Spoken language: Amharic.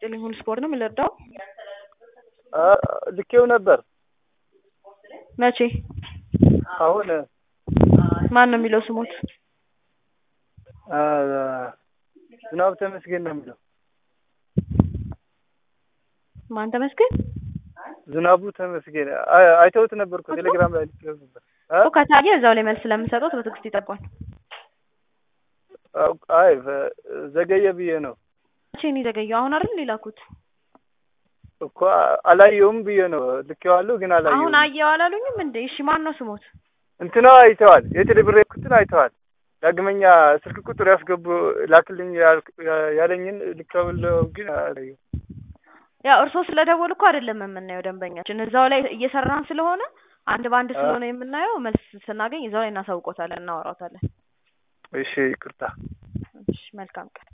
ይስጥልኝ። ሁሉ ስፖርት ነው የምንረዳው። ልኬው ነበር። መቼ? አሁን ማን ነው የሚለው ስሞት? ዝናቡ ተመስገን ነው የሚለው። ማን ተመስገን? ዝናቡ ተመስገን አይ- አይተውት ነበር እኮ ቴሌግራም ላይ ልኬው ነበር። እ? እኮ ከታየ እዛው ላይ መልስ ስለምሰጠው በትዕግስት ይጠባል። አይ ዘገየ ብዬ ነው መቼ ነው የዘገየው? አሁን አይደል ሊላኩት? እኮ አላየውም ብዬ ነው ልኬዋለሁ፣ ግን አሁን አላየውም። አየው አላሉኝም እንዴ? እሺ ማን ነው ስሞት? እንትና አይተዋል፣ የቴሌብር ኩትን አይተዋል። ዳግመኛ ስልክ ቁጥር ያስገቡ ላክልኝ ያልክ- ያለኝን ልኬዋለሁ፣ ግን አላየውም። ያው እርሶ ስለደወሉ እኮ አይደለም የምናየው ደንበኛችን እዛው ላይ እየሰራን ስለሆነ አንድ በአንድ ስለሆነ የምናየው መልስ ስናገኝ እዛው ላይ እናሳውቆታለን፣ እናወራታለን። እሺ ይቅርታ። እሺ መልካም ቀን።